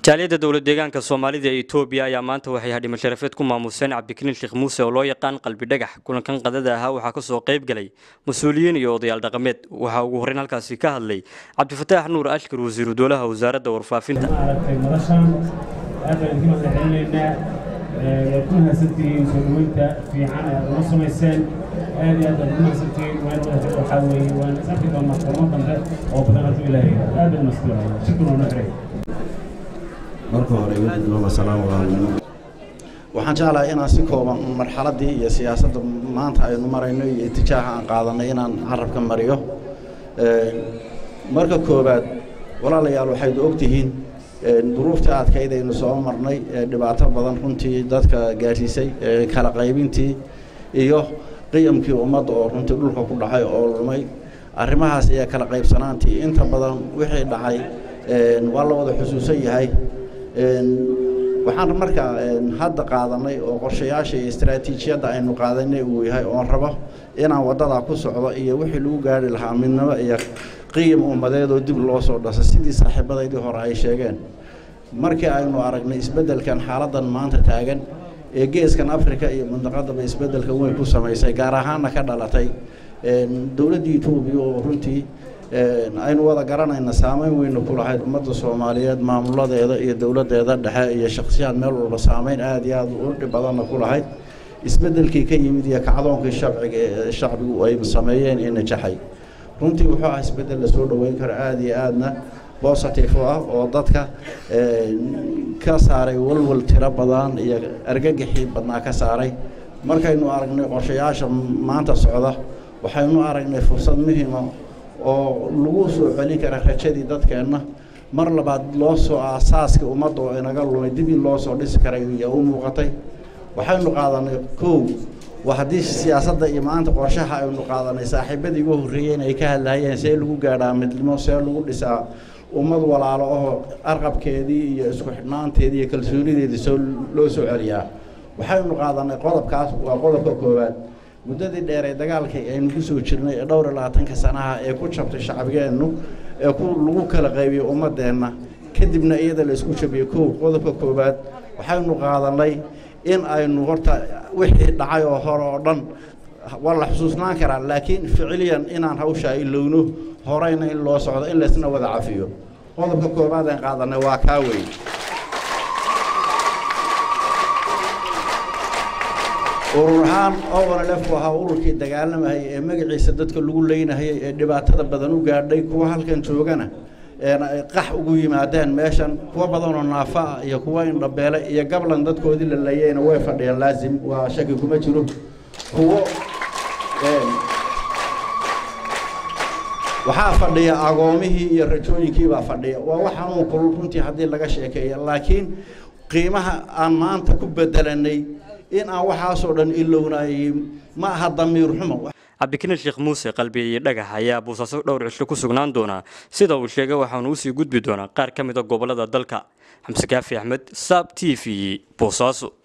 jaaliyadda dowlad deegaanka soomaalida ee etoobiya ayaa maanta waxay hadhimo sharafeed ku maamuseen cabdikariin sheekh muuse oo loo yaqaan qalbi dhagax kulankan qadada ahaa waxaa kasoo qayb galay mas-uuliyiin iyo odayaal dhaqameed waxaa ugu horreyn halkaasi ka hadlay cabdifataax nuur ashkar wasiiru dowlaha wasaaradda warfaafinta aragtay madashan aad baan idinka mahadcelinaynaa waad ku mahadsantihiin soo dhaweynta fiican ee aad uga samayseen aad iyo aad baad ugu mahadsantihiin waan wadahay waxaa weeye waan is arki doonaa kulamo dambe oo badan hadduu ilaahay aad baad mahadsantihiin shukran oo noo xiray marka hore wadiinoma salaamu calaykum waxaan jeclahay inaan si kooban marxaladdii iyo siyaasadda maanta aynu marayno iyo itijaaha aan qaadanay inaan carabka mariyo marka koowaad walaalayaal waxayd ogtihiin duruuftii adkayd aynu soo marnay dhibaato badan runtii dadka gaarsiisay kala qaybintii iyo qiyamkii ummadda oo runtii dhulka ku dhacay oo lumay arrimahaas iyo kala qaybsanaantii inta badan wixii dhacay waa la wada xusuusan yahay waxaan markaa hadda qaadanay oo qorshayaasha iyo istaraatiijiyadda aynu qaadanay uu yahay oon rabo inaan waddadaa ku socdo iyo wixii lagu gaari lahaa midnimo iyo qiyam ummadeed oo dib loo soo dhasa sidii saaxiibadaydii hore ay sheegeen markii aynu aragnay isbeddelkan xaaladdan maanta taagan ee geeskan africa iyo mundaqadaba isbeddelkan weyn ku samaysay gaar ahaanna ka dhalatay dowladdii etoobiya oo runtii aynu wada garanayna saameyn weyna ku lahayd ummadda soomaaliyeed maamuladeeda iyo dowladdeeda dhexe iyo shaksiyaad meel walba saameyn aada iyo aada u dhib badanna ku lahayd isbeddelkii ka yimid iyo kacdoonkii shabciga shacbigu ay sameeyeen ee najaxay runtii wuxuu ah isbeddel la soo dhoweyn karo aada iyo aadna bositive u ah oo dadka ka saaray walwal tiro badan iyo argagixii badnaa ka saaray markaynu aragnay qorshayaasha maanta socda waxaynu aragnay fursad muhiima oo lagu soo celin kara rajadii dadkeenna mar labaad loo soo aasaaskii ummadda oo inaga lumay dib in loo soo dhisi karay ayaa u muuqatay waxaynu qaadanay kow waa haddii siyaasadda iyo maanta qorshaha aynu qaadanay saaxiibadii ugu horreeyeen ay ka hadlaayeen see lagu gaadhaa midnimo see lagu dhisaa ummad walaalo oo arqabkeedii iyo isku xidhnaanteedii iyo kalsoonideedii soo loo soo celiyaa waxaynu qaadanay qodobkaas waa qodobka koowaad muddadii dheer ee dagaalkii aynu ku soo jirnay ee dhowr iyo labaatanka sanaha ee ku jabtay shacbigeennu ee ku lagu kala qaybiyey ummaddeenna kadibna iyada la isku jabiyey kow qodobka koowaad waxaynu qaadanay in aynu horta wixii dhacay oo hore oo dhan waa la xusuusnaan karaa laakiin ficiliyan inaan hawshaa ilowno horeyna in loo socdo in laysna wada cafiyo qodobka koowaad aan qaadanay waa kaa weyn urur ahaan owanalefku ahaa ururkii dagaalamayay ee magaciisa dadka lagu leynahayay ee dhibaatada badan u gaadhay kuwa halkan joogana eena ay qax ugu yimaadeen meeshan kuwa badanoo naafa ah iyo kuwa indhabeele iyo gablan dadkoodii la leeyayna way fadhiyeen laasim waa shaki kuma jiro kuwo waxaa fadhiya agoomihii iyo rajooyinkiibaa fadhiya waa wax xanuun kulul runtii haddii laga sheekeeya laakiin qiimaha aan maanta ku bedelanay in aan waxaasoo dhan ilownaayey ma aha damiir xumo cabdikariin sheekh muuse qalbiye iyo dhagax ayaa boosaaso dhowr cisho ku sugnaan doonaa sida uu sheegay waxaanu usii gudbi doonaa qaar ka mid a gobollada dalka xamse kaafi axmed saab t v boosaaso